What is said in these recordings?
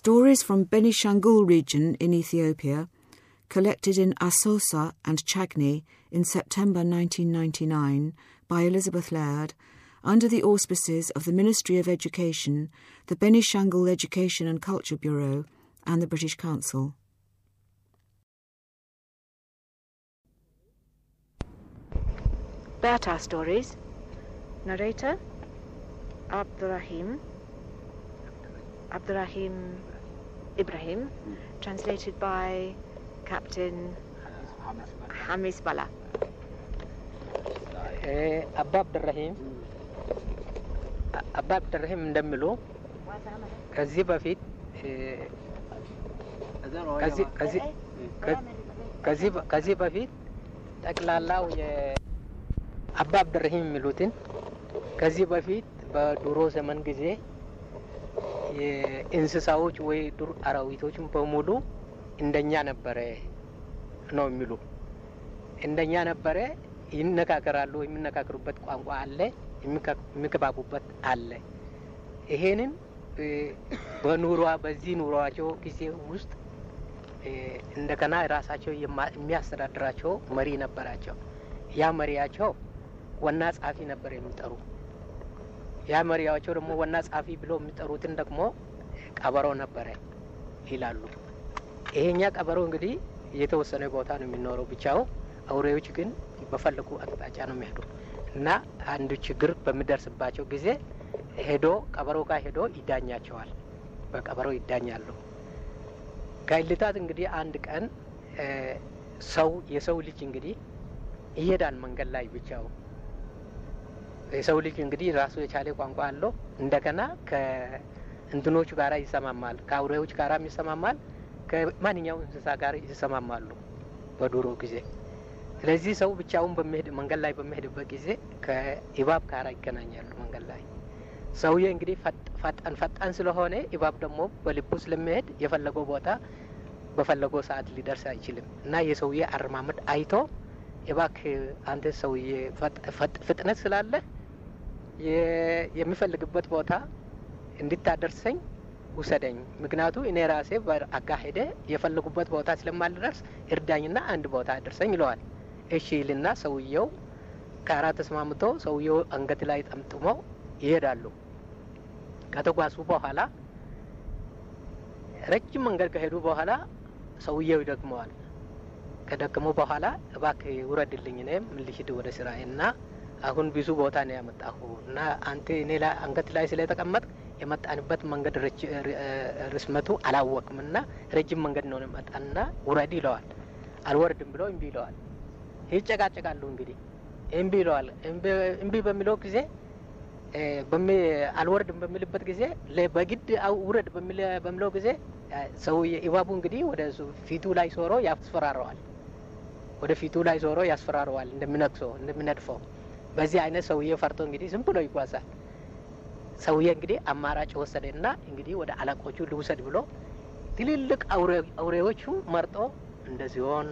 Stories from Benishangul region in Ethiopia, collected in Asosa and Chagni in September 1999 by Elizabeth Laird, under the auspices of the Ministry of Education, the Benishangul Education and Culture Bureau, and the British Council. Bata Stories. Narrator Abdurrahim. Abdurrahim Ibrahim. Translated by Captain Hamis Bala. አባ አብድራሂም አባ አብድራሂም እንደሚሉ ከዚህ በፊት ከዚህ በፊት ጠቅላላው አባ አብድራሂም የሚሉትን ከዚህ በፊት በድሮ ዘመን ጊዜ የእንስሳዎች ወይ ዱር አራዊቶችን በሙሉ እንደኛ ነበረ ነው የሚሉ እንደኛ ነበረ። ይነጋገራሉ። የሚነጋገሩበት ቋንቋ አለ፣ የሚግባቡበት አለ። ይሄንን በኑሯ በዚህ ኑሯቸው ጊዜ ውስጥ እንደገና ራሳቸው የሚያስተዳድራቸው መሪ ነበራቸው። ያ መሪያቸው ዋና ጸሐፊ ነበር የሚጠሩ። ያ መሪያቸው ደግሞ ዋና ጸሐፊ ብሎ የሚጠሩትን ደግሞ ቀበሮ ነበረ ይላሉ። ይሄኛ ቀበሮ እንግዲህ የተወሰነ ቦታ ነው የሚኖረው ብቻው። አውሬዎች ግን በፈለጉ አቅጣጫ ነው የሚሄዱ እና አንዱ ችግር በሚደርስባቸው ጊዜ ሄዶ ቀበሮ ጋር ሄዶ ይዳኛቸዋል። በቀበሮ ይዳኛሉ። ከእልታት እንግዲህ አንድ ቀን ሰው የሰው ልጅ እንግዲህ ይሄዳል መንገድ ላይ ብቻው። የሰው ልጅ እንግዲህ ራሱ የቻለ ቋንቋ አለው። እንደገና ከእንትኖቹ ጋራ ይሰማማል፣ ከአውሬዎች ጋራም ይሰማማል፣ ከማንኛውም እንስሳ ጋር ይሰማማሉ በድሮ ጊዜ። ስለዚህ ሰው ብቻውን በሚሄድ መንገድ ላይ በሚሄድበት ጊዜ ከእባብ ጋር ይገናኛሉ መንገድ ላይ። ሰውዬ እንግዲህ ፈጣን ፈጣን ስለሆነ እባብ ደግሞ በልቡ ስለሚሄድ የፈለገው ቦታ በፈለገው ሰዓት ሊደርስ አይችልም እና የሰውዬ አረማመድ አይቶ እባክህ አንተ ሰውዬ ፍጥነት ስላለ የሚፈልግበት ቦታ እንድታደርሰኝ ውሰደኝ፣ ምክንያቱ እኔ ራሴ አካሄደ የፈለጉበት ቦታ ስለማልደርስ እርዳኝና አንድ ቦታ አደርሰኝ ይለዋል። እሺ ይልና ሰውየው ጋራ ተስማምቶ ሰውየው አንገት ላይ ጠምጥሞ ይሄዳሉ። ከተጓዙ በኋላ ረጅም መንገድ ከሄዱ በኋላ ሰውየው ይደክመዋል። ከደከመው በኋላ እባክህ ውረድልኝ፣ እኔም ልሂድ ወደ ስራዬ እና አሁን ብዙ ቦታ ነው ያመጣሁ እና አንተ እኔ ላይ አንገት ላይ ስለተቀመጥ የመጣንበት መንገድ ርስመቱ አላወቅም እና ረጅም መንገድ ነው መጣና ውረድ ይለዋል። አልወርድም ብሎ እምቢ ይለዋል። ይጨቃጨቃሉ እንግዲህ እምቢ ይለዋል። እምቢ በሚለው ጊዜ አልወርድም በሚልበት ጊዜ በግድ ውረድ በሚለው ጊዜ ሰው እባቡ እንግዲህ ወደ ፊቱ ላይ ዞሮ ያስፈራረዋል። ወደ ፊቱ ላይ ዞሮ ያስፈራረዋል እንደሚነክሰው እንደሚነድፈው። በዚህ አይነት ሰውዬ ፈርቶ እንግዲህ ዝም ብሎ ይጓዛል። ሰውዬ እንግዲህ አማራጭ ወሰደና እንግዲህ ወደ አለቆቹ ልውሰድ ብሎ ትልልቅ አውሬዎቹ መርጦ እንደ ዝሆን፣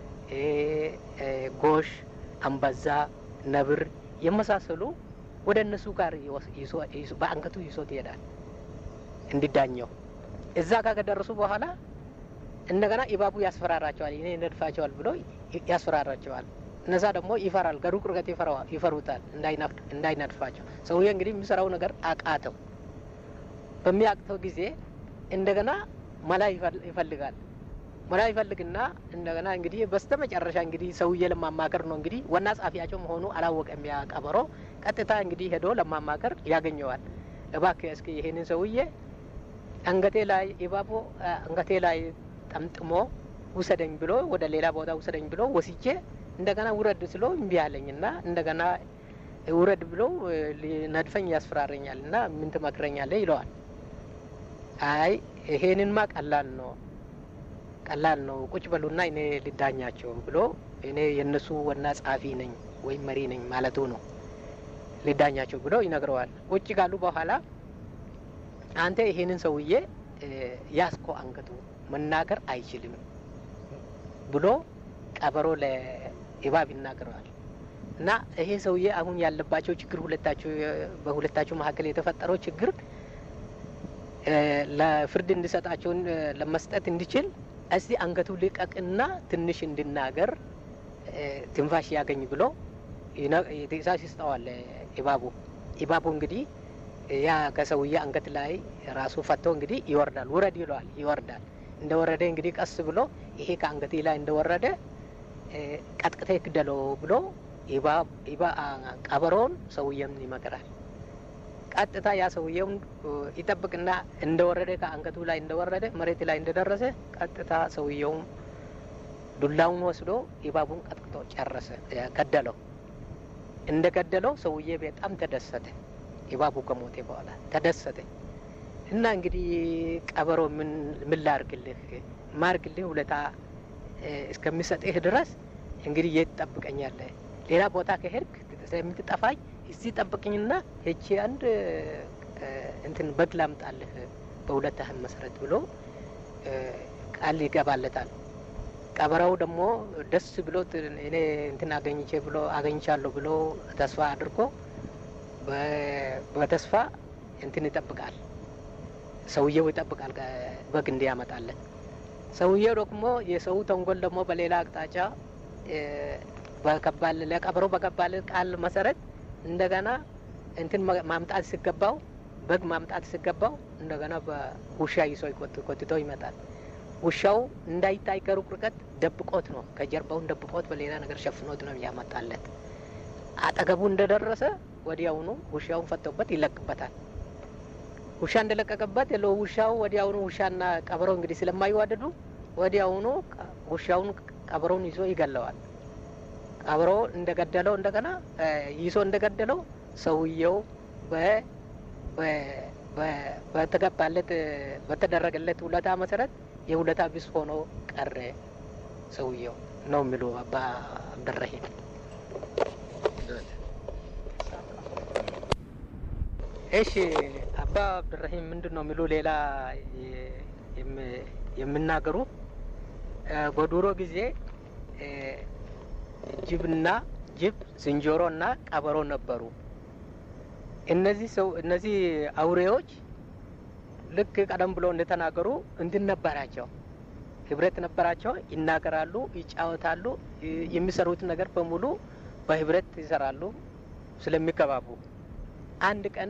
ጎሽ፣ አንበዛ፣ ነብር የመሳሰሉ ወደ እነሱ ጋር በአንገቱ ይዞት ይሄዳል እንዲዳኘው። እዛ ጋር ከደረሱ በኋላ እንደገና እባቡ ያስፈራራቸዋል። እኔ ነድፋቸዋል ብሎ ያስፈራራቸዋል። እነዛ ደግሞ ይፈራል። ከሩቅ ርቀት ይፈሩታል እንዳይነድፋቸው። ሰውዬ እንግዲህ የሚሰራው ነገር አቃተው። በሚያቅተው ጊዜ እንደገና መላ ይፈልጋል። መላ ይፈልግና እንደገና እንግዲህ በስተ መጨረሻ እንግዲህ ሰውዬ ለማማከር ነው እንግዲህ ዋና ጸሐፊያቸው መሆኑ አላወቀም። ያ ቀበሮ ቀጥታ እንግዲህ ሄዶ ለማማከር ያገኘዋል። እባክህ እስኪ ይሄንን ሰውዬ አንገቴ ላይ እባቡ አንገቴ ላይ ጠምጥሞ ውሰደኝ ብሎ ወደ ሌላ ቦታ ውሰደኝ ብሎ ወስጄ እንደገና ውረድ ስሎ እምቢ አለኝ እና እንደገና ውረድ ብሎ ነድፈኝ ያስፈራረኛል እና ምን ትመክረኛለህ? ይለዋል። አይ ይሄንንማ ቀላል ነው ቀላል ነው፣ ቁጭ በሉና እኔ ልዳኛቸው ብሎ እኔ የእነሱ ዋና ጸሐፊ ነኝ ወይም መሪ ነኝ ማለቱ ነው። ልዳኛቸው ብሎ ይነግረዋል። ቁጭ ካሉ በኋላ አንተ ይሄንን ሰውዬ ያስኮ አንገቱ መናገር አይችልም ብሎ ቀበሮ ለእባብ ይናገረዋል። እና ይሄ ሰውዬ አሁን ያለባቸው ችግር ሁለታቸው በሁለታቸው መካከል የተፈጠረው ችግር ለፍርድ እንዲሰጣቸውን ለመስጠት እንዲችል እስቲ አንገቱ ልቀቅና ትንሽ እንድናገር ትንፋሽ ያገኝ ብሎ ትእዛዝ ይስጠዋል ኢባቡ። ኢባቡ እንግዲህ ያ ከሰውዬ አንገት ላይ ራሱ ፈቶ እንግዲህ ይወርዳል። ውረድ ይለዋል። ይወርዳል። እንደወረደ እንግዲህ ቀስ ብሎ ይሄ ከአንገቴ ላይ እንደወረደ ቀጥቅቴ ግደለው ብሎ ቀበሮውን ሰውየም ይመክራል። ቀጥታ ያ ሰውየውን ይጠብቅና እንደወረደ ከአንገቱ ላይ እንደወረደ መሬት ላይ እንደደረሰ ቀጥታ ሰውየውም ዱላውን ወስዶ ኢባቡን ቀጥቅጦ ጨረሰ፣ ገደለው። እንደ ገደለው ሰውዬ በጣም ተደሰተ። ኢባቡ ከሞቴ በኋላ ተደሰተ እና እንግዲህ ቀበሮ ምን ምን ላርግልህ ማርግልህ ውለታ እስከሚሰጥህ ድረስ እንግዲህ የት ትጠብቀኛለህ? ሌላ ቦታ ከሄድክ ስለምትጠፋኝ እዚህ ጠብቅኝና ሄቼ አንድ እንትን በግ ላምጣልህ በሁለታህን መሰረት ብሎ ቃል ይገባለታል። ቀበረው ደግሞ ደስ ብሎ እኔ እንትን አገኝቼ ብሎ አገኝቻለሁ ብሎ ተስፋ አድርጎ በተስፋ እንትን ይጠብቃል። ሰውየው ይጠብቃል በግ እንዲያመጣለት። ሰውየው ደግሞ የሰው ተንኮል ደግሞ በሌላ አቅጣጫ በከባል ለቀበሮ በገባል ቃል መሰረት እንደገና እንትን ማምጣት ሲገባው በግ ማምጣት ሲገባው እንደገና በውሻ ይዞ ኮትቶ ይመጣል። ውሻው እንዳይታይ ከሩቅ ርቀት ደብቆት ነው፣ ከጀርባውን ደብቆት በሌላ ነገር ሸፍኖት ነው ያመጣለት። አጠገቡ እንደደረሰ ወዲያውኑ ውሻውን ፈቶበት ይለቅበታል። ውሻ እንደለቀቀበት ለ ውሻው ወዲያውኑ ውሻና ቀበሮ እንግዲህ ስለማይዋደዱ ወዲያውኑ ውሻውን ቀበሮውን ይዞ ይገለዋል። ቀበሮ እንደገደለው እንደገና ይዞ እንደገደለው ሰውየው በተገባለት በተደረገለት ውለታ መሰረት የውለታ ቢስ ሆኖ ቀረ ሰውየው ነው የሚሉ አባ አብደረሂም። እሺ አባ አብድራሂም ምንድን ነው የሚሉ ሌላ የሚናገሩ በድሮ ጊዜ ጅብና ጅብ ዝንጀሮና ቀበሮ ነበሩ። እነዚህ ሰው እነዚህ አውሬዎች ልክ ቀደም ብሎ እንደተናገሩ እንትን ነበራቸው፣ ህብረት ነበራቸው። ይናገራሉ፣ ይጫወታሉ፣ የሚሰሩት ነገር በሙሉ በህብረት ይሰራሉ ስለሚከባቡ አንድ ቀን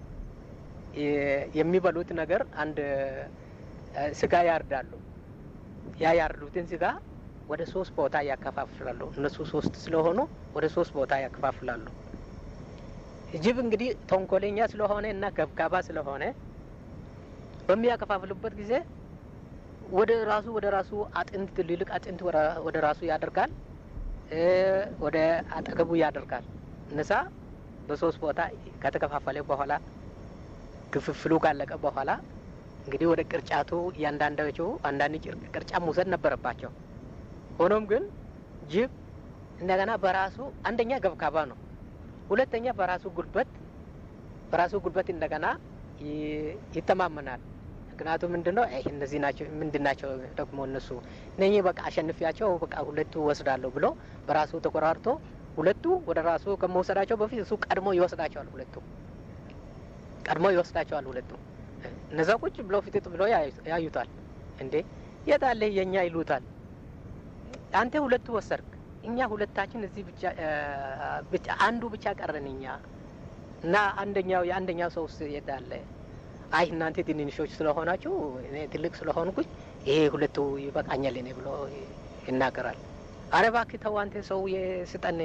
የሚበሉት ነገር አንድ ስጋ ያርዳሉ። ያ ያርዱትን ስጋ ወደ ሶስት ቦታ ያከፋፍላሉ። እነሱ ሶስት ስለሆኑ ወደ ሶስት ቦታ ያከፋፍላሉ። ጅብ እንግዲህ ተንኮለኛ ስለሆነ እና ገብጋባ ስለሆነ በሚያከፋፍሉበት ጊዜ ወደ ራሱ ወደ ራሱ አጥንት ትልልቅ አጥንት ወደ ራሱ ያደርጋል፣ ወደ አጠገቡ ያደርጋል። እነሳ በሶስት ቦታ ከተከፋፈለ በኋላ ክፍፍሉ ካለቀ በኋላ እንግዲህ ወደ ቅርጫቱ እያንዳንዳቸው አንዳንድ ቅርጫ መውሰድ ነበረባቸው። ሆኖም ግን ጅብ እንደገና በራሱ አንደኛ ገብካባ ነው፣ ሁለተኛ በራሱ ጉልበት በራሱ ጉልበት እንደገና ይተማመናል። ምክንያቱም ምንድን ነው ይህ እነዚህ ናቸው ምንድን ናቸው ደግሞ እነሱ እነኚህ በቃ አሸንፊያቸው በቃ ሁለቱ ወስዳለሁ ብሎ በራሱ ተቆራርቶ ሁለቱ ወደ ራሱ ከመውሰዳቸው በፊት እሱ ቀድሞ ይወስዳቸዋል። ሁለቱ ቀድሞ ይወስዳቸዋል። ሁለቱ እነዛ ቁጭ ብሎ ፊትጥ ብሎ ያዩታል። እንዴ የት አለ የእኛ ይሉታል። አንተ ሁለቱ ወሰድክ፣ እኛ ሁለታችን እዚህ ብቻ አንዱ ብቻ ቀረን እኛ እና አንደኛው የአንደኛው ሰው ውስጥ የት አለ? አይ እናንተ ትንንሾች ስለሆናችሁ እኔ ትልቅ ስለሆንኩኝ ይሄ ሁለቱ ይበቃኛል እኔ ብሎ ይናገራል። አረ እባክህ ተው አንተ ሰው ስጠን፣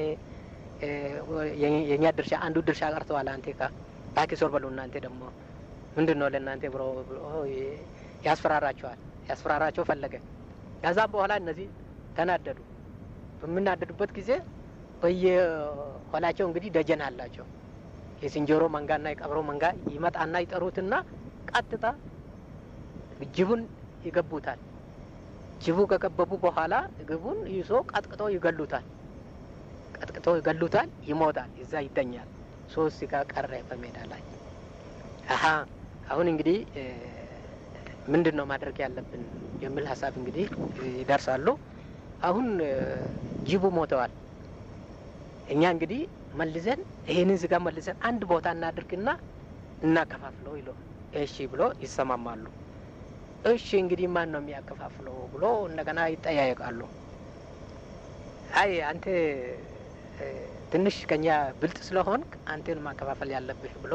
የእኛ ድርሻ አንዱ ድርሻ ቀርተዋል። አንተ ካ እባክህ ዞር በሉ እናንተ ደግሞ ምንድን ነው ለእናንተ ብሎ ያስፈራራቸዋል። ያስፈራራቸው ፈለገ። ከዛም በኋላ እነዚህ ተናደዱ። በምናደዱበት ጊዜ በየኋላቸው እንግዲህ ደጀን አላቸው። የዝንጀሮ መንጋና የቀበሮ መንጋ ይመጣና ይጠሩትና ቀጥታ ጅቡን ይገቡታል። ጅቡ ከከበቡ በኋላ ግቡን ይዞ ቀጥቅጦ ይገሉታል። ቀጥቅጦ ይገሉታል። ይሞታል። እዛ ይተኛል። ሶስት ስጋ ቀረ በሜዳ ላይ። አሀ አሁን እንግዲህ ምንድን ነው ማድረግ ያለብን የሚል ሀሳብ እንግዲህ ይደርሳሉ። አሁን ጅቡ ሞተዋል። እኛ እንግዲህ መልሰን ይህንን ስጋ መልሰን አንድ ቦታ እናድርግና እናከፋፍለው ይሎ እሺ ብሎ ይሰማማሉ። እሺ እንግዲህ ማን ነው የሚያከፋፍለው ብሎ እንደገና ይጠያየቃሉ። አይ አንተ ትንሽ ከኛ ብልጥ ስለሆን አንተን ማከፋፈል ያለብህ ብሎ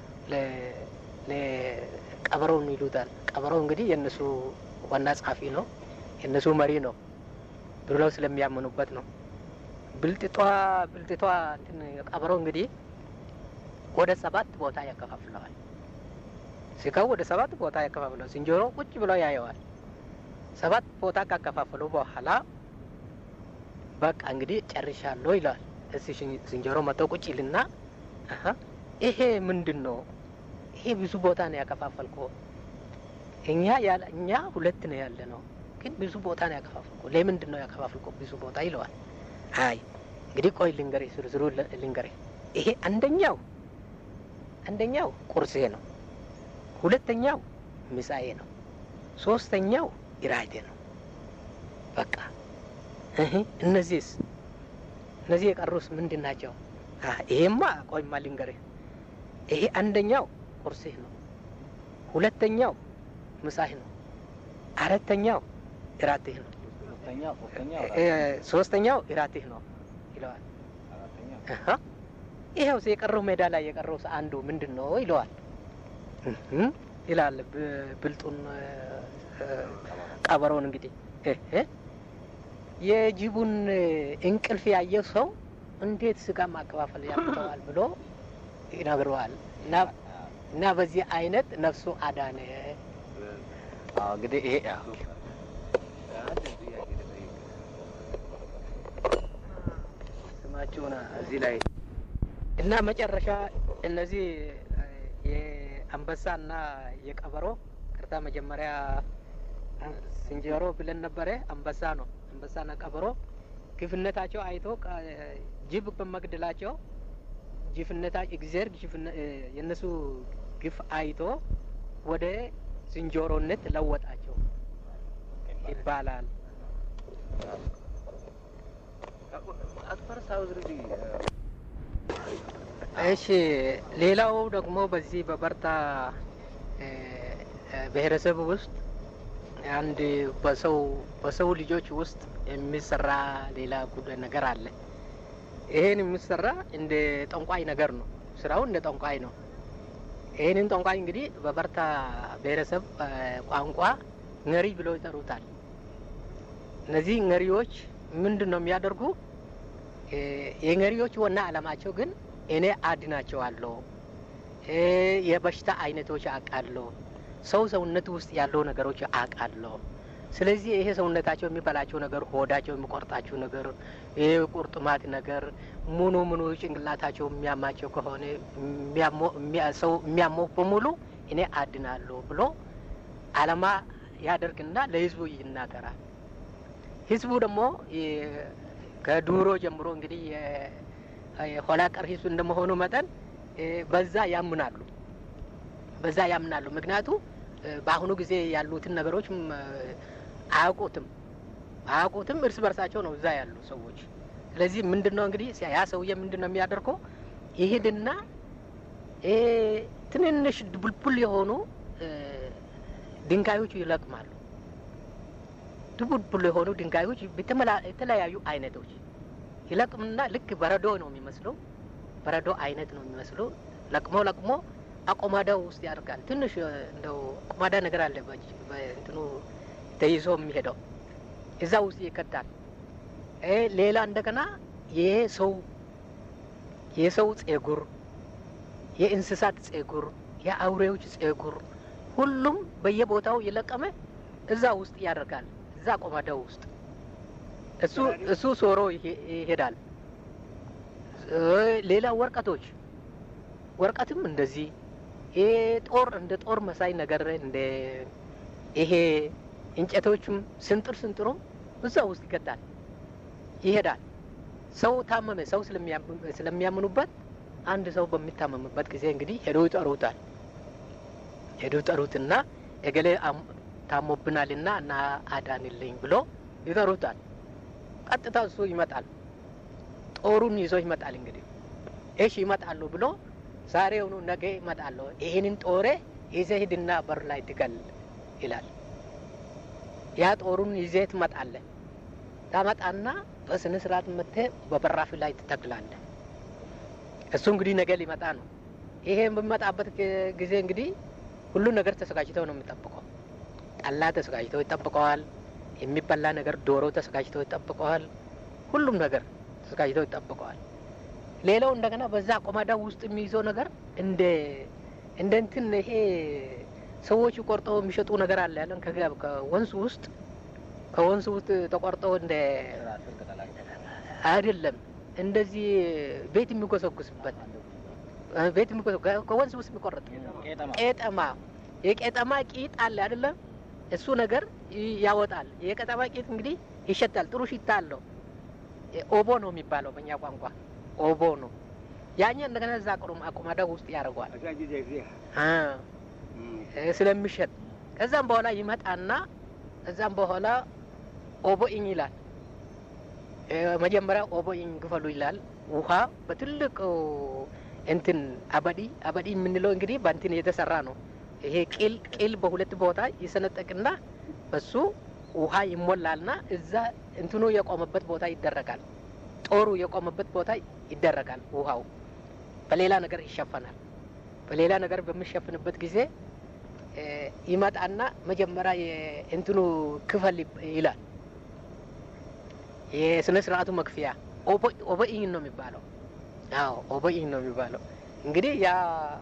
ቀበሮውን ይሉታል። ቀበሮው እንግዲህ የእነሱ ዋና ጸሐፊ ነው፣ የእነሱ መሪ ነው ብለው ስለሚያምኑበት ነው። ብልጥቷ ብልጥቷ ቀበሮ እንግዲህ ወደ ሰባት ቦታ ያከፋፍለዋል። ስጋው ወደ ሰባት ቦታ ያከፋፍለዋል። ዝንጀሮ ቁጭ ብሎ ያየዋል። ሰባት ቦታ ካከፋፈሉ በኋላ በቃ እንግዲህ ጨርሻለሁ ይለዋል። እስ ዝንጀሮ መጥቶ ቁጭ ይልና ይሄ ምንድን ነው? ይሄ ብዙ ቦታ ነው ያከፋፈልኮ። እኛ ያለ እኛ ሁለት ነው ያለ ነው፣ ግን ብዙ ቦታ ነው ያከፋፈልኮ። ለምንድን ነው ያከፋፈልኮ ብዙ ቦታ ይለዋል። አይ እንግዲህ ቆይ ልንገሬ፣ ዝርዝሩ ልንገሬ። ይሄ አንደኛው አንደኛው ቁርሴ ነው፣ ሁለተኛው ምሳዬ ነው፣ ሶስተኛው ኢራቴ ነው። በቃ እነዚህስ እነዚህ የቀሩስ ምንድን ናቸው? ይሄማ ቆይማ ልንገርህ። ይሄ አንደኛው ቁርስህ ነው፣ ሁለተኛው ምሳህ ነው፣ አራተኛው እራትህ ነው፣ ሶስተኛው እራትህ ነው ይለዋል። ይኸው የቀረው ሜዳ ላይ የቀረው አንዱ ምንድን ነው ይለዋል ይላል ብልጡን ቀበሮን እንግዲህ የጅቡን እንቅልፍ ያየው ሰው እንዴት ስጋ ማከፋፈል ያቅተዋል ብሎ ይነግረዋል። እና በዚህ አይነት ነፍሱ አዳነ። እንግዲህ ይሄ ስማችሁን እዚህ ላይ እና መጨረሻ እነዚህ የአንበሳና የቀበሮ ቅርታ መጀመሪያ ዝንጀሮ ብለን ነበረ። አንበሳ ነው። አንበሳና ቀበሮ ግፍነታቸው አይቶ ጅብ በመግደላቸው ጅፍነታቸው እግዚአብሔር የእነሱ ግፍ አይቶ ወደ ዝንጀሮነት ለወጣቸው ይባላል። እሺ፣ ሌላው ደግሞ በዚህ በበርታ ብሔረሰብ ውስጥ አንድ በሰው በሰው ልጆች ውስጥ የሚሰራ ሌላ ጉዳይ ነገር አለ። ይሄን የሚሰራ እንደ ጠንቋይ ነገር ነው። ስራው እንደ ጠንቋይ ነው። ይህንን ጠንቋይ እንግዲህ በበርታ ብሔረሰብ ቋንቋ ነሪ ብለው ይጠሩታል። እነዚህ ነሪዎች ምንድን ነው የሚያደርጉ? የነሪዎች ዋና ዓላማቸው ግን እኔ አድናቸዋለሁ፣ የበሽታ አይነቶች አውቃለሁ ሰው ሰውነት ውስጥ ያለው ነገሮች አውቃለሁ። ስለዚህ ይሄ ሰውነታቸው የሚበላቸው ነገር፣ ሆዳቸው የሚቆርጣቸው ነገር፣ ይሄ ቁርጥማት ነገር ሙኑ ሙኑ ጭንቅላታቸው የሚያማቸው ከሆነ ሰው የሚያመው በሙሉ እኔ አድናለሁ ብሎ አላማ ያደርግና ለህዝቡ ይናገራል። ህዝቡ ደግሞ ከዱሮ ጀምሮ እንግዲህ የኋላ ቀር ህዝብ እንደመሆኑ መጠን በዛ ያምናሉ በዛ ያምናሉ። ምክንያቱ በአሁኑ ጊዜ ያሉትን ነገሮች አያውቁትም አያውቁትም። እርስ በርሳቸው ነው እዛ ያሉ ሰዎች። ስለዚህ ምንድን ነው እንግዲህ ያ ሰውዬ ምንድን ነው የሚያደርገው? ይሄድና ትንንሽ ድቡልቡል የሆኑ ድንጋዮች ይለቅማሉ። ድቡልቡል የሆኑ ድንጋዮች የተለያዩ አይነቶች ይለቅምና ልክ በረዶ ነው የሚመስለው፣ በረዶ አይነት ነው የሚመስለው። ለቅሞ ለቅሞ አቆማዳው ውስጥ ያደርጋል። ትንሽ እንደው አቆማዳ ነገር አለ በእንትኑ ተይዞ የሚሄደው እዛ ውስጥ ይከታል። ሌላ እንደገና የሰው የሰው ጸጉር፣ የእንስሳት ጸጉር፣ የአውሬዎች ጸጉር ሁሉም በየቦታው የለቀመ እዛ ውስጥ ያደርጋል። እዛ አቆማዳው ውስጥ እሱ እሱ ሶሮ ይሄዳል። ሌላ ወረቀቶች ወረቀትም እንደዚህ ይሄ ጦር እንደ ጦር መሳይ ነገር እንደ ይሄ እንጨቶችም ስንጥር ስንጥሩም እዛ ውስጥ ይገጣል ይሄዳል። ሰው ታመመ፣ ሰው ስለሚያምኑበት አንድ ሰው በሚታመምበት ጊዜ እንግዲህ ሄዶ ይጠሩታል። ሄዶ ይጠሩትና እገሌ ታሞብናልና እና አዳንልኝ ብሎ ይጠሩታል። ቀጥታ እሱ ይመጣል። ጦሩን ይዞ ይመጣል። እንግዲህ እሺ ይመጣሉ ብሎ ዛሬውኑ ነገ ይመጣለሁ፣ ይህንን ጦሬ ይዘህ ሂድና በር ላይ ትገል ይላል። ያ ጦሩን ይዘህ ትመጣለህ። ታመጣና በስነ ስርዓት መጥተህ በበራፍ ላይ ትተክላለህ። እሱ እንግዲህ ነገ ሊመጣ ነው። ይሄ በሚመጣበት ጊዜ እንግዲህ ሁሉ ነገር ተዘጋጅተው ነው የሚጠብቀው። ጠላ ተዘጋጅተው ይጠብቀዋል። የሚበላ ነገር ዶሮ ተዘጋጅተው ይጠብቀዋል። ሁሉም ነገር ተዘጋጅተው ይጠብቀዋል። ሌላው እንደገና በዛ ቆማዳ ውስጥ የሚይዘው ነገር እንደ እንደ እንትን ይሄ ሰዎቹ ቆርጠው የሚሸጡ ነገር አለ ያለን ከወንዝ ውስጥ ከወንዝ ውስጥ ተቆርጠው እንደ አይደለም እንደዚህ ቤት የሚጎሰጉስበት ቤት ከወንዝ ውስጥ የሚቆረጥ ቄጠማ የቄጠማ ቂጥ አለ አይደለም እሱ ነገር ያወጣል። የቄጠማ ቂጥ እንግዲህ ይሸታል፣ ጥሩ ሽታ አለው። ኦቦ ነው የሚባለው በእኛ ቋንቋ ኦቦ ነው። ያኛ እንደገና እዛ አቁማዳ ውስጥ ያደርገዋል ስለሚሸጥ። ከዛም በኋላ ይመጣና ከዛም በኋላ ኦቦኢኝ ይላል። መጀመሪያ ኦቦኢኝ ክፈሉ ይላል። ውሃ በትልቅ እንትን አበዲ አበዲ የምንለው እንግዲህ በእንትን የተሰራ ነው። ይሄ ቂል ቂል በሁለት ቦታ ይሰነጠቅና በሱ ውሃ ይሞላልና እዛ እንትኑ የቆመበት ቦታ ይደረጋል። ጦሩ የቆመበት ቦታ ይደረጋል። ውሃው በሌላ ነገር ይሸፈናል። በሌላ ነገር በሚሸፍንበት ጊዜ ይመጣና መጀመሪያ የእንትኑ ክፈል ይላል። የስነ ስርዓቱ መክፈያ ኦበኢኝ ነው የሚባለው። አዎ ኦበኢኝ ነው የሚባለው። እንግዲህ ያ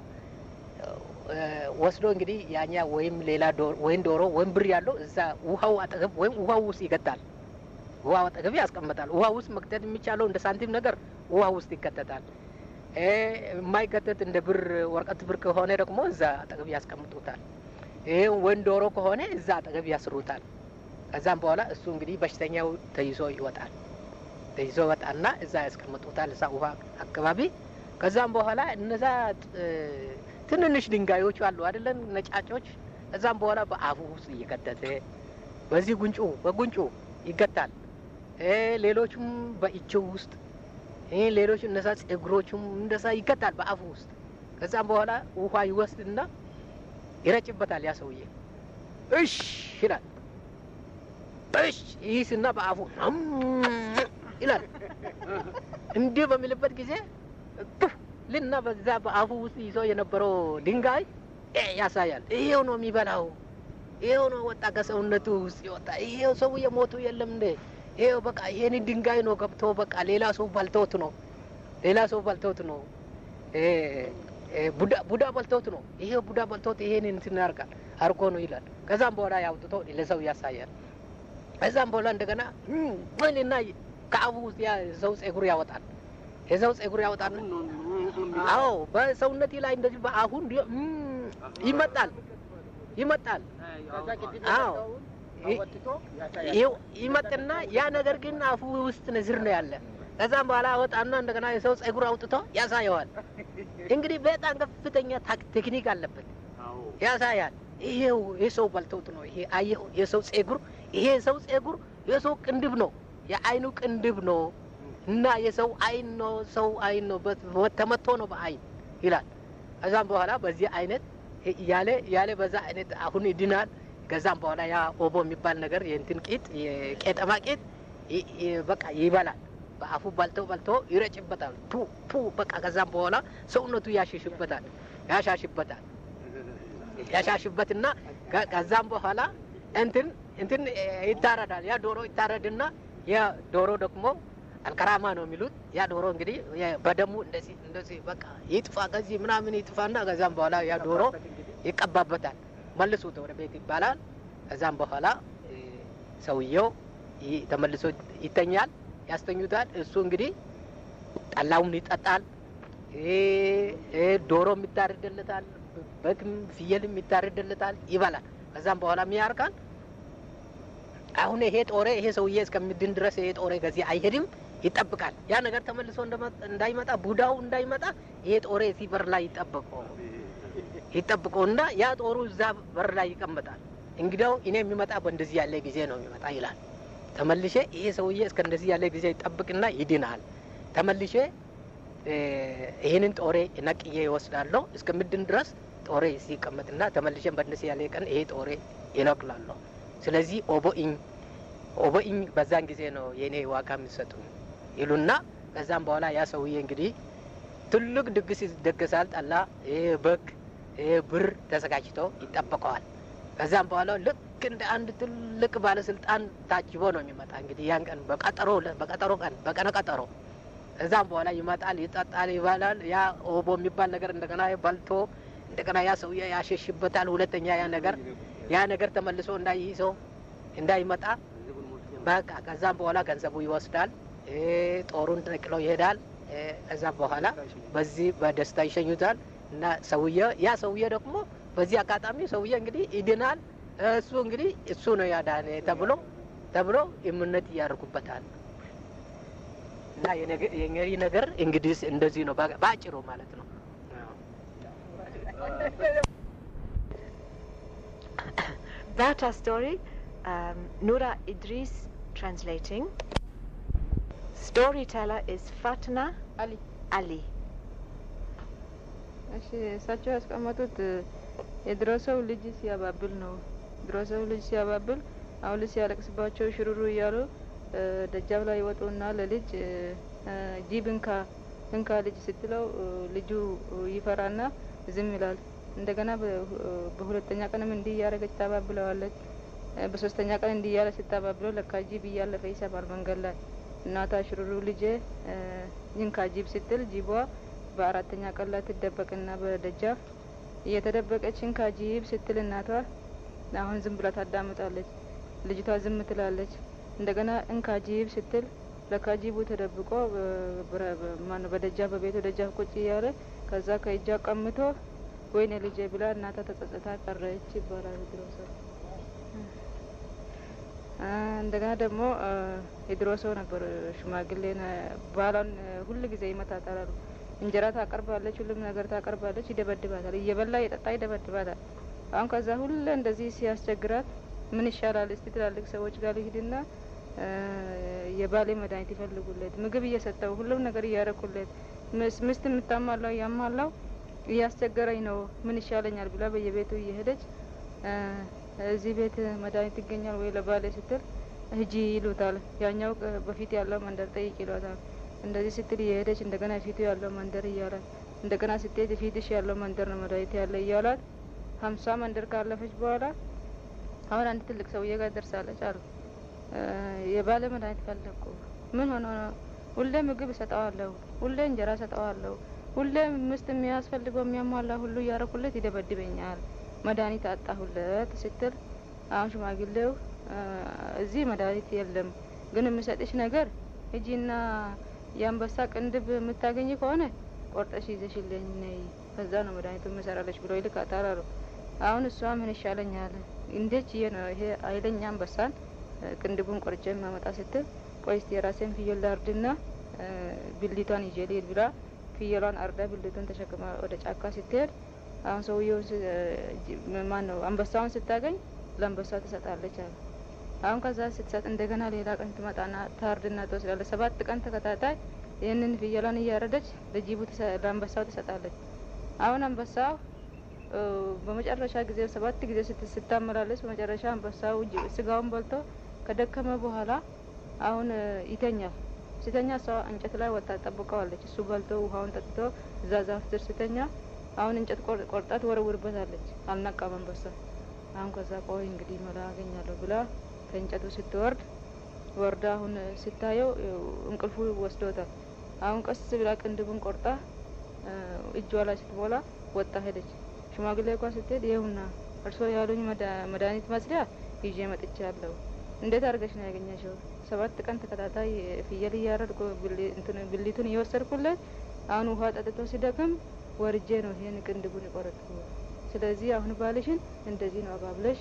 ወስዶ እንግዲህ ያኛ ወይም ሌላ ወይም ዶሮ ወይም ብር ያለው እዛ ውሃው አጠገብ ወይም ውሃው ውስጥ ይገጣል። ውሃው አጠገብ ያስቀምጣል። ውሃ ውስጥ መክተት የሚቻለው እንደ ሳንቲም ነገር ውሃ ውስጥ ይከተታል። የማይከተት እንደ ብር ወረቀት ብር ከሆነ ደግሞ እዛ አጠገብ ያስቀምጡታል። ይሄ ወይም ዶሮ ከሆነ እዛ አጠገብ ያስሩታል። ከዛም በኋላ እሱ እንግዲህ በሽተኛው ተይዞ ይወጣል። ተይዞ ይወጣና እዛ ያስቀምጡታል፣ እዛ ውሃ አካባቢ። ከዛም በኋላ እነዛ ትንንሽ ድንጋዮች አሉ አይደለም፣ ነጫጮች። ከዛም በኋላ በአፉ ውስጥ እየከተተ በዚህ ጉንጩ በጉንጩ ይገታል። ሌሎቹም በእጅው ውስጥ ሌሎች እነዛ ጸጉሮቹም እንደዛ ይገታል በአፉ ውስጥ። ከዛም በኋላ ውሃ ይወስድና ይረጭበታል። ያ ሰውዬ እሽ ይላል። እሽ ይህስና በአፉ ይላል። እንዲህ በሚልበት ጊዜ ልና በዛ በአፉ ውስጥ ይዞ የነበረው ድንጋይ ያሳያል። ይሄው ነው የሚበላው፣ ይሄው ነው ወጣ ከሰውነቱ ውስጥ ይወጣ። ይሄው ሰውዬ ሞቱ የለም እንዴ? ይሄው በቃ ይሄን ድንጋይ ነው ገብቶ በቃ ሌላ ሰው በልተውት ነው፣ ሌላ ሰው በልተውት ነው፣ ቡዳ በልተውት ነው። ይሄው ቡዳ በልተውት ይሄን እንትን ያርጋል አርጎ ነው ይላል። ከዛም በኋላ ያውጥቶ ለሰው ያሳያል። ከዛም በኋላ እንደገና ምንና ከአፉ ውስጥ የሰው ጸጉር ያወጣል። የሰው ጸጉር ያወጣል። አዎ በሰውነቴ ላይ እንደዚህ በአፉ እንዲ ይመጣል ይመጣል። አዎ ይመጥና ያ ነገር ግን አፉ ውስጥ ንዝር ነው ያለ። ከዛም በኋላ አወጣና እንደገና የሰው ጸጉር አውጥቶ ያሳየዋል። እንግዲህ በጣም ከፍተኛ ቴክኒክ አለበት። ያሳያል። ይሄው የሰው በልተውት ነው። ይሄ አየው የሰው ጸጉር፣ ይሄ የሰው ጸጉር የሰው ቅንድብ ነው፣ የአይኑ ቅንድብ ነው እና የሰው አይን ነው፣ ሰው አይን ነው፣ ተመቶ ነው በአይን ይላል። ከዛም በኋላ በዚህ አይነት እያለ እያለ በዛ አይነት አሁን ይድናል። ከዛም በኋላ ያ ኦቦ የሚባል ነገር የእንትን ቂጥ የቄጠማ ቂጥ በቃ ይበላል። በአፉ በልቶ በልቶ ይረጭበታል። ፑ ፑ በቃ ከዛም በኋላ ሰውነቱ ያሽሽበታል፣ ያሻሽበታል፣ ያሻሽበትና ከዛም በኋላ እንትን እንትን ይታረዳል። ያ ዶሮ ይታረድና ያ ዶሮ ደግሞ አልከራማ ነው የሚሉት። ያ ዶሮ እንግዲህ በደሙ እንደዚህ እንደዚህ በቃ ይጥፋ ከዚህ ምናምን ይጥፋና ከዛም በኋላ ያ ዶሮ ይቀባበታል። መልሱት ወደ ቤት ይባላል። ከዛም በኋላ ሰውየው ተመልሶ ይተኛል፣ ያስተኙታል። እሱ እንግዲህ ጠላውን ይጠጣል። ዶሮም ይታረድለታል፣ በግም ፍየልም ይታረድለታል፣ ይበላል። ከዛም በኋላ ያርካል። አሁን ይሄ ጦሬ ይሄ ሰውዬ እስከሚድን ድረስ ይሄ ጦሬ ከዚህ አይሄድም፣ ይጠብቃል። ያ ነገር ተመልሶ እንዳይመጣ ቡዳው እንዳይመጣ ይሄ ጦሬ እዚህ በር ላይ ይጠብቀው ይጠብቀውና ያ ጦሩ እዛ በር ላይ ይቀመጣል። እንግዲያው እኔ የሚመጣ በእንደዚህ ያለ ጊዜ ነው የሚመጣ ይላል። ተመልሼ ይሄ ሰውዬ እስከ እንደዚህ ያለ ጊዜ ይጠብቅና ይድናል። ተመልሼ ይህንን ጦሬ ነቅዬ ይወስዳለሁ። እስከምድን ድረስ ጦሬ ሲቀመጥና ተመልሸን በእነሱ ያለ ቀን ይሄ ጦሬ ይነቅላለሁ። ስለዚህ ኦቦኢኝ ኦቦኢኝ በዛን ጊዜ ነው የእኔ ዋጋ የሚሰጡ ይሉና ከዛም በኋላ ያ ሰውዬ እንግዲህ ትልቅ ድግስ ይደገሳል። ጠላ፣ ይሄ በግ፣ ይሄ ብር ተዘጋጅቶ ይጠበቀዋል። ከዛም በኋላ ልክ እንደ አንድ ትልቅ ባለስልጣን ታጅቦ ነው የሚመጣ። እንግዲህ ያን ቀን በቀጠሮ በቀጠሮ ቀን በቀነ ቀጠሮ ከዛም በኋላ ይመጣል፣ ይጠጣል፣ ይባላል። ያ ኦቦ የሚባል ነገር እንደገና በልቶ እንደገና ያ ሰውዬ ያሸሽበታል። ሁለተኛ ያ ነገር ያ ነገር ተመልሶ እንዳይይዘው እንዳይመጣ በቃ ከዛም በኋላ ገንዘቡ ይወስዳል። ጦሩን ነቅሎ ይሄዳል። ከዛ በኋላ በዚህ በደስታ ይሸኙታል እና ሰውየ ያ ሰውየ ደግሞ በዚህ አጋጣሚ ሰውየ እንግዲህ ይድናል። እሱ እንግዲህ እሱ ነው ያዳነ ተብሎ ተብሎ እምነት እያደርጉበታል። እና የእንግዲህ ነገር እንግዲህ እንደዚህ ነው በአጭሩ ማለት ነው። That our story, um, Nura Idris translating. Storyteller is Fatna አሊ Ali. እሺ እሳቸው ያስቀመጡት የድሮ ሰው ልጅ ሲያባብል ነው። ድሮ ሰው ልጅ ሲያባብል አሁን ልጅ ሲያለቅስባቸው ሽሩሩ እያሉ ደጃፍ ላይ ይወጡና ለልጅ ጂብ እንካ እንካ ልጅ ስትለው ልጁ ይፈራና ዝም ይላል። እንደገና በሁለተኛ ቀንም እንዲህ እያደረገች ታባብለዋለች። በሶስተኛ ቀን እንዲህ እያለ ስታባብለው ለካ ጂብ እያለፈ ይሰማል መንገድ ላይ እናቷ ሽሩሩ ልጄ ይንካ ጂብ ስትል ጂቧ በአራተኛ ቀን ላይ ትደበቅና በደጃፍ እየተደበቀች እንካ ጂብ ስትል እናቷ አሁን ዝም ብላ ታዳምጣለች። ልጅቷ ዝም ትላለች። እንደገና እንካ ጂብ ስትል ለካ ጂቡ ተደብቆ ማነው በደጃፍ በቤቱ ደጃፍ ቁጭ እያለ ከዛ ከእጇ ቀምቶ ወይኔ ልጄ ብላ እናቷ ተጸጽታ ቀረች ይባላል ድሮ ሰው። እንደገና ደግሞ የድሮ ሰው ነበር ሽማግሌ ባሏን ሁል ጊዜ ይመታታል። እንጀራ ታቀርባለች፣ ሁሉም ነገር ታቀርባለች፣ ይደበድባታል። እየበላ እየጠጣ ይደበድባታል። አሁን ከዛ ሁሌ እንደዚህ ሲያስቸግራት ምን ይሻላል እስቲ ትላልቅ ሰዎች ጋር ልሂድና የባሌ መድኃኒት ይፈልጉለት፣ ምግብ እየሰጠው ሁሉም ነገር እያረኩለት፣ ምስት የምታማላው እያማላው እያስቸገረኝ ነው፣ ምን ይሻለኛል ብላ በየቤቱ እየሄደች እዚህ ቤት መድኃኒት ይገኛል ወይ ለባሌ ስትል ሂጂ ይሉታል። ያኛው በፊት ያለው መንደር ጠይቅ ይሏታል። እንደዚህ ስትል እየሄደች እንደገና ፊቱ ያለው መንደር እያላት እንደገና ስትሄድ ፊትሽ ያለው መንደር ነው መድኃኒት ያለ እያሏት ሀምሳ መንደር ካለፈች በኋላ አሁን አንድ ትልቅ ሰውዬ ጋር ደርሳለች አሉ። የባለ መድኃኒት ፈለግኩ። ምን ሆኖ ነው? ሁሌ ምግብ እሰጠዋለሁ፣ ሁሌ እንጀራ እሰጠዋለሁ፣ ሁሌ ምስት የሚያስፈልገው የሚያሟላ ሁሉ እያረኩለት ይደበድበኛል መድኃኒት አጣሁለት ስትል አሁን ሽማግሌው እዚህ መድኃኒት የለም፣ ግን የምሰጥሽ ነገር ሂጂና የአንበሳ ቅንድብ የምታገኝ ከሆነ ቆርጠሽ ይዘሽልኝ ነይ፣ ከዛ ነው መድኃኒቱ የምሰራለች ብሎ ይልካታል አሉ። አሁን እሷ ምን ይሻለኛል እንዴት ይሄ ነው ይሄ ኃይለኛ አንበሳን ቅንድቡን ቆርጬ የማመጣ ስትል ቆይ እስቲ የራሴን ፍየል ላርድና ብልቷን ይዤ ልሂድ ብላ ፍየሏን አርዳ ብልቱን ተሸክማ ወደ ጫካ ስትሄድ አሁን ሰውየውን ማን ነው አንበሳውን ስታገኝ ለአንበሳ ትሰጣለች አሉ። አሁን ከዛ ስትሰጥ እንደገና ሌላ ቀን ትመጣና ታርድና ትወስዳለች። ሰባት ቀን ተከታታይ ይህንን ፍየሏን እያረደች ለጅቡ ለአንበሳው ትሰጣለች። አሁን አንበሳው በመጨረሻ ጊዜ ሰባት ጊዜ ስታመላለስ በመጨረሻ አንበሳው ስጋውን በልቶ ከደከመ በኋላ አሁን ይተኛል። ሲተኛ እሷ እንጨት ላይ ወጣ ጠብቀዋለች። እሱ በልቶ ውሃውን ጠጥቶ እዛ ዛፍ ስር ስተኛ አሁን እንጨት ቆርጣት ወረውርበታለች። አልነቃም አንበሳ። አሁን ከዛ ቆይ እንግዲህ መላ አገኛለሁ ብላ ከእንጨቱ ስትወርድ ወርዳ አሁን ስታየው እንቅልፉ ወስዶታል። አሁን ቀስ ብላ ቅንድቡን ቆርጣ እጇ ላይ ስትሞላ ወጣ ሄደች። ሽማግሌ እንኳ ስትሄድ ይኸውና እርስዎ ያሉኝ መድኃኒት መስሪያ ይዤ መጥቻለሁ። እንዴት አድርገሽ ነው ያገኘሽው? ሰባት ቀን ተከታታይ ፍየል እያረድኩ ብሊቱን እየወሰድኩለት አሁን ውሃ ጠጥቶ ሲደክም ወርጄ ነው ይሄን ቅንድቡን የቆረጥኩ። ስለዚህ አሁን ባልሽን እንደዚህ ነው አባብለሽ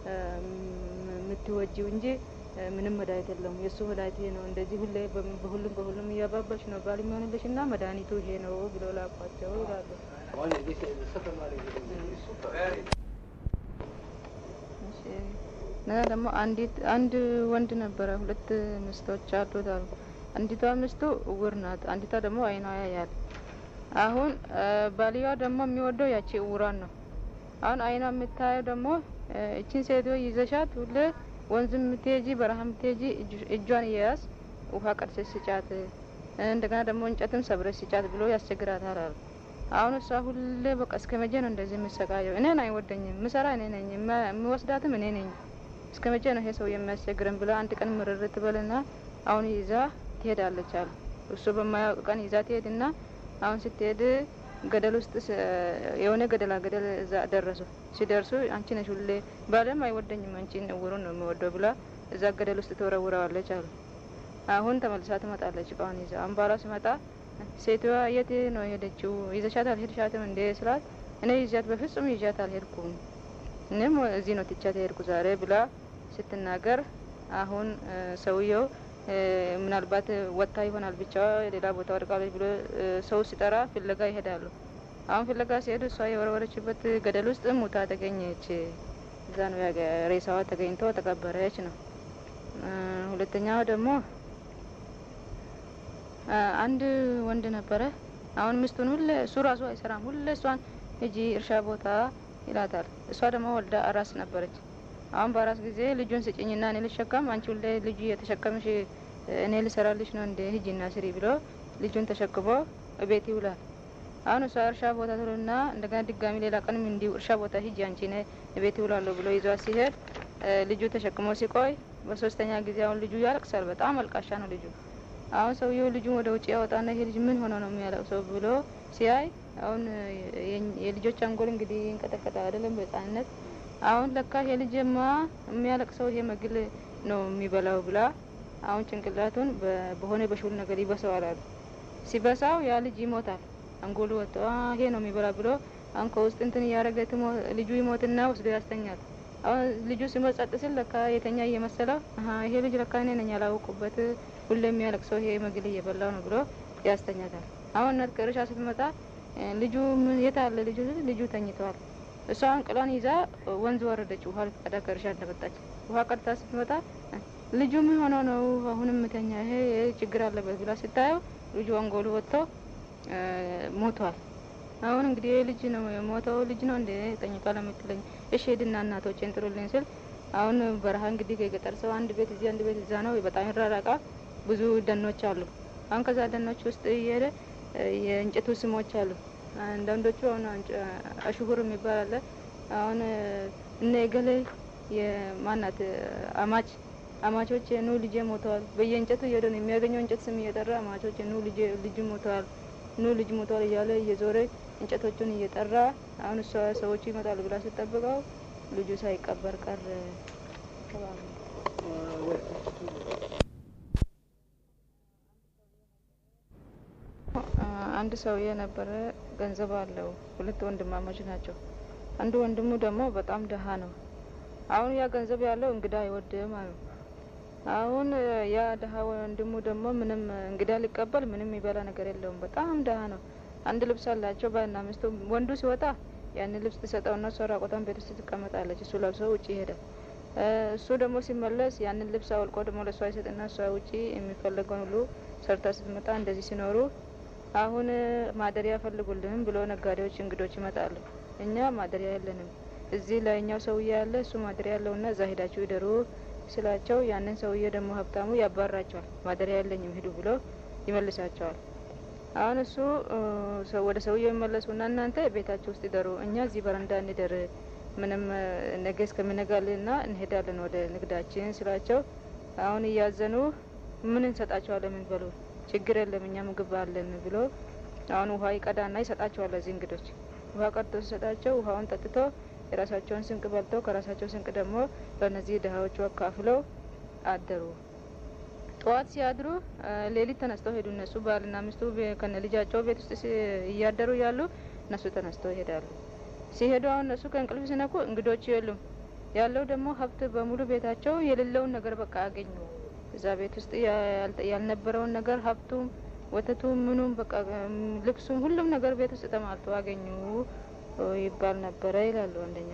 የምትወጂው እንጂ ምንም መድኃኒት የለውም። የእሱ መድኃኒት ይሄ ነው። እንደዚህ ሁሌ በሁሉም በሁሉም እያባባልሽ ነው ባል የሚሆንልሽ እና መድኃኒቱ ይሄ ነው ብሎ ላኳቸው ይላሉ። እና ደግሞ አንዲት አንድ ወንድ ነበረ፣ ሁለት ሚስቶች አሉት አሉ። አንዲቷ ሚስቱ እውር ናት፣ አንዲቷ ደግሞ አይኗ ያያል። አሁን ባልየዋ ደግሞ የሚወደው ያቺ እውሯን ነው። አሁን አይኗ የምታየው ደግሞ እችን ሴትዮ ይዘሻት ሁሌ ወንዝ የምትሄጂ በረሃ የምትሄጂ እጇን እየያዝ ውሃ ቀድሰሽ ስጫት፣ እንደገና ደግሞ እንጨትም ሰብረሽ ስጫት ብሎ ያስቸግራታል አሉ። አሁን እሷ ሁሌ በቃ እስከ መቼ ነው እንደዚህ የምሰቃየው? እኔን አይወደኝም፣ ምሰራ እኔ ነኝ፣ የምወስዳትም እኔ ነኝ። እስከ መቼ ነው ይሄ ሰው የሚያስቸግረን ብላ አንድ ቀን ምርር ትበልና አሁን ይዛ ትሄዳለች አሉ። እሱ በማያውቅ ቀን ይዛ ትሄድና አሁን ስትሄድ ገደል ውስጥ የሆነ ገደላ ገደል እዛ ደረሱ። ሲደርሱ አንቺ ነሽ ሁሌ ባለም አይወደኝም አንቺን እውሩን ነው የሚወደው ብላ እዛ ገደል ውስጥ ትወረውረዋለች አሉ። አሁን ተመልሳ ትመጣለች እቃዋን ይዛ። አሁን ባሏ ሲመጣ ሴትዋ የት ነው የሄደችው? ይዘሻት አልሄድሻትም እንዴ ስላት እኔ ይዣት በፍጹም ይዣት አልሄድኩም፣ እኔም እዚህ ነው ትቻት ሄድኩ ዛሬ ብላ ስትናገር አሁን ሰውየው ምናልባት ወጥታ ይሆናል ብቻ ሌላ ቦታ ወድቃለች ብሎ ሰው ሲጠራ ፍለጋ ይሄዳሉ። አሁን ፍለጋ ሲሄዱ እሷ የወረወረችበት ገደል ውስጥ ሙታ ተገኘች። እዛ ነው ሬሳዋ ተገኝቶ ተቀበረች ነው። ሁለተኛው ደግሞ አንድ ወንድ ነበረ። አሁን ሚስቱን ሁሌ እሱ ራሱ አይሰራም፣ ሁሌ እሷን ሂጂ እርሻ ቦታ ይላታል። እሷ ደግሞ ወልዳ አራስ ነበረች። አሁን በአራስ ጊዜ ልጁን ስጭኝና እኔ ልሸከም፣ አንቺ ሁሌ ልጁ የተሸከምሽ እኔ ልሰራልሽ ነው እንደ ሂጂና ስሪ ብሎ ልጁን ተሸክሞ እቤት ይውላል። አሁን እሷ እርሻ ቦታ ትሉና እንደገና ድጋሚ ሌላ ቀንም እንዲሁ እርሻ ቦታ ሂጂ አንቺ ነ እቤት ይውላለሁ ብሎ ይዟት ሲሄድ ልጁ ተሸክሞ ሲቆይ በሶስተኛ ጊዜ አሁን ልጁ ያለቅሳል። በጣም አልቃሻ ነው ልጁ። አሁን ሰውየው ልጁን ወደ ውጭ ያወጣና ይሄ ልጅ ምን ሆኖ ነው የሚያለቅሰው ብሎ ሲያይ አሁን የልጆች አንጎል እንግዲህ ይንቀጠቀጣል አይደለም በህጻንነት አሁን ለካ ይሄ ልጅማ የሚያለቅሰው ይሄ መግል ነው የሚበላው ብላ አሁን ጭንቅላቱን በሆነ በሹል ነገር ይበሰዋል አሉ። ሲበሳው ያ ልጅ ይሞታል። አንጎሉ ወጥቶ ይሄ ነው የሚበላ ብሎ አሁን ከውስጥ እንትን እያደረገ ልጁ ይሞትና ወስዶ ያስተኛል። አሁን ልጁ ሲሞት ጸጥ ሲል ለካ የተኛ እየመሰለው ይሄ ልጅ ለካ እኔ ነኝ ያላወቁበት ሁሌ የሚያለቅሰው ይሄ መግል እየበላው ነው ብሎ ያስተኛታል። አሁን እናት ከእርሻ ስትመጣ ልጁ የት አለ ልጁ? ልጁ ተኝተዋል። እሷን ቅሏን ይዛ ወንዝ ወረደች። ውሃ ልትቀዳ ከእርሻ እንደመጣች ውሃ ቀድታ ስትመጣ ልጁ ምን ሆኖ ነው አሁንም ምተኛ ይሄ ችግር አለበት ብላ ስታየው ልጁ አንጎሉ ወጥቶ ሞቷል። አሁን እንግዲህ ልጅ ነው የሞተው ልጅ ነው እንደ ጠኝቃ ለምትለኝ እሺ ሄድና እናቶቼን ጥሩልኝ ስል አሁን በረሃ እንግዲህ ከገጠር ሰው አንድ ቤት እዚህ አንድ ቤት እዛ ነው። በጣም ይራራቃል። ብዙ ደኖች አሉ። አሁን ከዛ ደኖች ውስጥ እየሄደ የእንጨቱ ስሞች አሉ። አንዳንዶቹ አሁን አሽሁር የሚባል አለ። አሁን እነ ገሌ የማናት አማች አማቾች ኑ ልጄ ሞተዋል። በየእንጨቱ እየሄደ ነው የሚያገኘው እንጨት ስም እየጠራ አማቾች ኑ ልጄ ልጅ ሞተዋል፣ ኑ ልጅ ሞተዋል እያለ እየዞረ እንጨቶቹን እየጠራ አሁን እሷ ሰዎቹ ይመጣሉ ብላ ስጠብቀው ልጁ ሳይቀበር ቀረ። አንድ ሰውዬ ነበረ፣ ገንዘብ አለው። ሁለት ወንድማማች ናቸው። አንዱ ወንድሙ ደግሞ በጣም ደሃ ነው። አሁን ያ ገንዘብ ያለው እንግዳ አይወድም አሉ። አሁን ያ ደሃ ወንድሙ ደግሞ ምንም እንግዳ ሊቀበል ምንም ይበላ ነገር የለውም። በጣም ደሃ ነው። አንድ ልብስ አላቸው ባልና ሚስቱ። ወንዱ ሲወጣ ያንን ልብስ ትሰጠውና እሷ ራቆቷን ቤት ውስጥ ትቀመጣለች። እሱ ለብሶ ውጭ ይሄዳል። እሱ ደግሞ ሲመለስ ያንን ልብስ አውልቆ ደግሞ ለእሷ ይሰጥና እሷ ውጪ የሚፈለገውን ሁሉ ሰርታ ስትመጣ እንደዚህ ሲኖሩ አሁን ማደሪያ ፈልጉልን ብሎ ነጋዴዎች፣ እንግዶች ይመጣሉ። እኛ ማደሪያ የለንም፣ እዚህ ላይኛው ሰውዬ ያለ እሱ ማደሪያ ያለውና እዛ ሄዳችሁ ይደሩ ስላቸው ያንን ሰውዬ ደግሞ ሀብታሙ ያባራቸዋል። ማደሪያ የለኝም ሂዱ ብሎ ይመልሳቸዋል። አሁን እሱ ወደ ሰውዬው ይመለሱና እናንተ ቤታችሁ ውስጥ ይደሩ፣ እኛ እዚህ በረንዳ እንደር፣ ምንም ነገ እስከሚነጋልና እንሄዳለን ወደ ንግዳችን ስላቸው አሁን እያዘኑ ምን እንሰጣቸዋለን ምን በሉ ችግር የለም እኛ ምግብ አለን ብሎ አሁን ውሃ ይቀዳና ይሰጣቸዋል። ለዚህ እንግዶች ውሃ ቀድቶ ሲሰጣቸው ውሃውን ጠጥቶ የራሳቸውን ስንቅ በልተው ከራሳቸው ስንቅ ደግሞ ለእነዚህ ድሀዎቹ አካፍለው አደሩ። ጠዋት ሲያድሩ ሌሊት ተነስተው ሄዱ። እነሱ ባልና ሚስቱ ከነ ልጃቸው ቤት ውስጥ እያደሩ ያሉ እነሱ ተነስተው ይሄዳሉ። ሲሄዱ አሁን እነሱ ከእንቅልፍ ሲነቁ እንግዶቹ የሉም። ያለው ደግሞ ሀብት በሙሉ ቤታቸው የሌለውን ነገር በቃ አገኙ። እዛ ቤት ውስጥ ያልነበረውን ነገር ሀብቱም፣ ወተቱም፣ ምኑም በቃ ልብሱም፣ ሁሉም ነገር ቤት ውስጥ ተሟልቶ አገኙ ይባል ነበረ ይላሉ። አንደኛ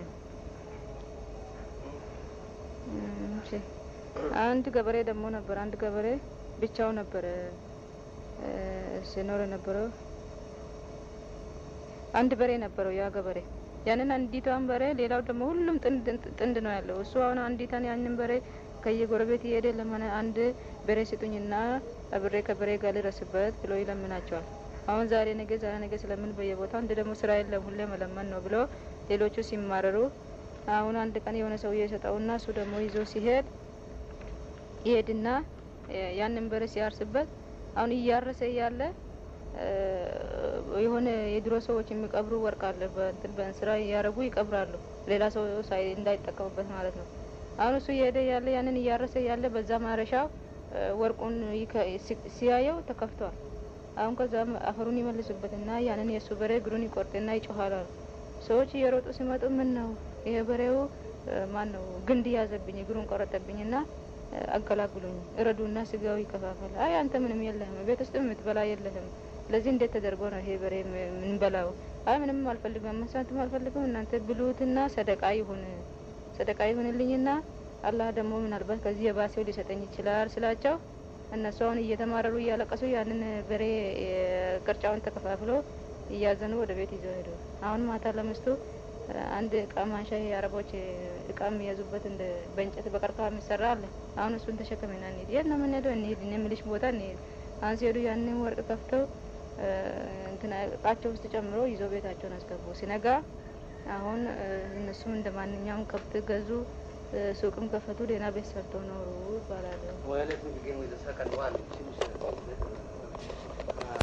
አንድ ገበሬ ደግሞ ነበር። አንድ ገበሬ ብቻው ነበረ ሲኖር የነበረው። አንድ በሬ ነበረው ያ ገበሬ። ያንን አንዲቷን በሬ ሌላው ደግሞ ሁሉም ጥንድ ጥንድ ነው ያለው። እሱ አሁን አንዲቷን ያንን በሬ ከየጎረቤት እየሄደ ለመነ አንድ በሬ ስጡኝና አብሬ ከበሬ ጋር ልረስበት ብሎ ይለምናቸዋል። አሁን ዛሬ ነገ ዛሬ ነገ ስለምን በየቦታው እንደ ደግሞ ስራ የለም ሁሌ መለመን ነው ብሎ ሌሎቹ ሲማረሩ አሁን አንድ ቀን የሆነ ሰውዬ የሰጠውና እሱ ደግሞ ይዞ ሲሄድ ይሄድና ያንን በሬ ሲያርስበት አሁን እያረሰ እያለ የሆነ የድሮ ሰዎች የሚቀብሩ ወርቅ አለ በእንትን በእንስራ እያረጉ ይቀብራሉ። ሌላ ሰው ሳይ እንዳይጠቀሙበት ማለት ነው። አሁን እሱ እየሄደ ያለ ያንን እያረሰ ያለ በዛ ማረሻው ወርቁን ሲያየው ተከፍቷል። አሁን ከዛም አፈሩን ይመልሱበትና ያንን የእሱ በሬ እግሩን ይቆርጥና ይጮኋል አሉ። ሰዎች እየሮጡ ሲመጡ ምን ነው ይሄ በሬው ማን ነው ግንድ ያዘብኝ እግሩን ቆረጠብኝና አገላግሉኝ፣ እረዱና ስጋው ይከፋፈል። አይ አንተ ምንም የለህም፣ ቤት ውስጥ የምትበላ የለህም። ስለዚህ እንዴት ተደርጎ ነው ይሄ በሬ ምንበላው? አይ ምንም አልፈልግም፣ መስዋዕትም አልፈልግም። እናንተ ብሉትና ሰደቃ ይሁን ሰደቃ ይሁንልኝና አላህ ደግሞ ምናልባት ከዚህ የባሰው ሊሰጠኝ ይችላል ስላቸው እነሱ አሁን እየተማረሩ እያለቀሱ ያንን በሬ ቅርጫውን ተከፋፍሎ እያዘኑ ወደ ቤት ይዘው ሄዱ። አሁን ማታ ለምስቱ አንድ እቃ ማንሻ የአረቦች እቃ የሚያዙበት እንደ በእንጨት በቀርከሃ የሚሰራ አለ። አሁን እሱን ተሸክመና እንሂድ። የት ነው የምንሄደው? እንሂድ የምልሽ ቦታ እንሂድ። አሁን ሲሄዱ ያንን ወርቅ ከፍተው እንትና እቃቸው ውስጥ ጨምሮ ይዘው ቤታቸውን አስገቡ። ሲነጋ አሁን እነሱም እንደ ማንኛውም ከብት ገዙ፣ ሱቅም ከፈቱ፣ ደህና ቤት ሰርተው ኖሩ ይባላሉ።